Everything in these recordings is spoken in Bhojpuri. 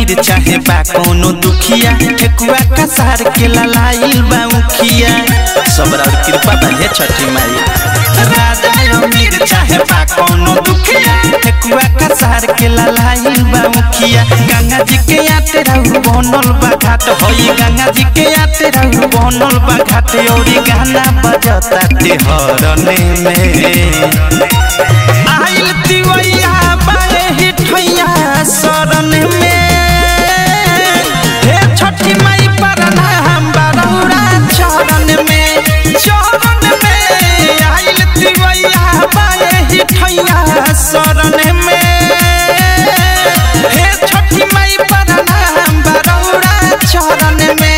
अमीर चाहे बा कोनो दुखिया ठेकुआ कसार के ललाइल बा उखिया सबरा और कृपा बने छठी माई राजा अमीर चाहे बा कोनो दुखिया ठेकुआ कसार के ललाइल बा उखिया गंगा जी के आते रहू बनल बा घाट होई गंगा जी के आते रहू बनल बा घाट औरी गाना बजता ते हरने में आइल तिवैया बाए हिठैया शरण में हे छठी माई परना हम बरौरा चरण में चरण में आइल तिवैया बाए हिठैया शरण में हे छठी माई परना हम बरौरा चरण में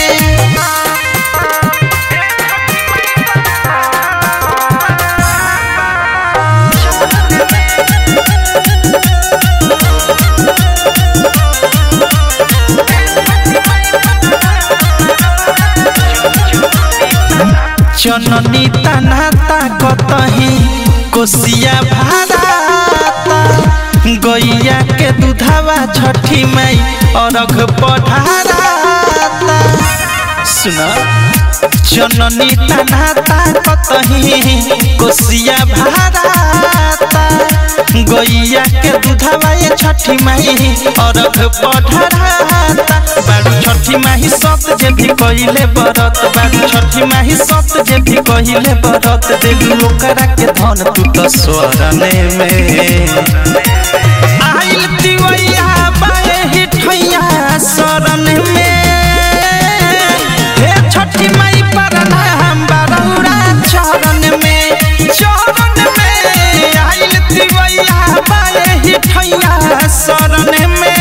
जननी तनाता कतही कोसिया भाराता गैया के दुधावा छठी माई अरघ पढ़ाराता सुना जननी तनाता कतही कोसिया भाराता गैया के दुधावा ये छठी माई अरघ पढ़ाराता बारू छठी माही सत जे भी कहिले बरत बारू छठी माही सत जे भी कहिले बरत देलू ओकरा के धन तू तो स्वरने में आइल तिवैया बाए हिठैया शरण में हे छठी माई परना हम बरौरा चरण में चरण में आइल तिवैया बाए हिठैया शरण में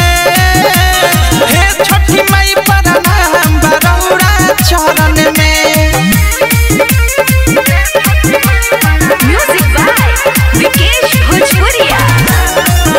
हे छठी माई परना हम बरौरा चरण में Music by Vikesh Bhojpuria.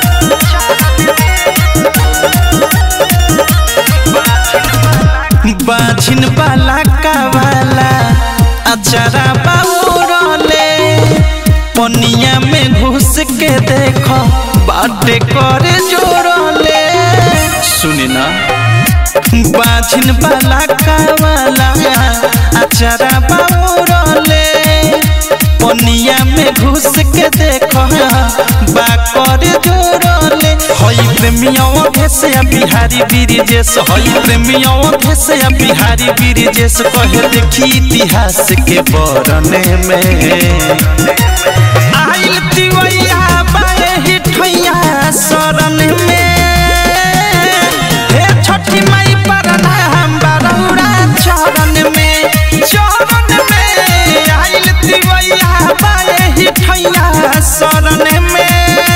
बाझिन बाला कावाला अचारा बाउरले पनिया में घुस के देखो बाटे करे जोड़ले सुनी ना बाझिन बाला कावाला अचारा बाउरले पनिया में घुस के देखो बा करे जोड़ले हई प्रेमियों भेसे बिहारी बिरिजेश हई प्रेमियों भेसे बिहारी बिरिजेश कहे देखी इतिहास के बरने में आइल तिवैया बाए हिठैया शरण में हे छठी माई परना हम बरौरा चरण में चरण में आइल तिवैया बाए हिठैया शरण में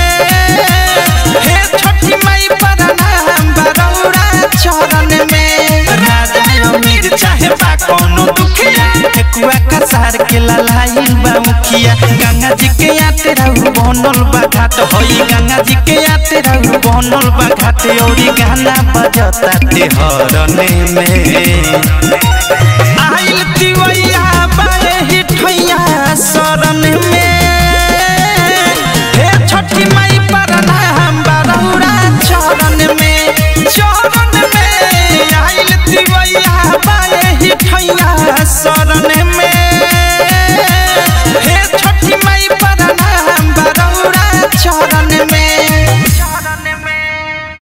हे छठी माई परना हम बरौरा चरण में राजा अमीर चाहे बा कोनो दुखिया ठेकुआ कसार के ललाइल बा मुखिया गंगा जी के आते रहू बनल बा घाट होई गंगा जी के आते रहू बनल बा घाट औरी गाना बजता ते हरने में आइल तिवैया बाए हिठैया शरण में हे छठी माई परना हम बरौरा चरण में चरण में आइल तिवैया बाए हिठैया शरण में हे छठी माई परना हम बरौरा चरण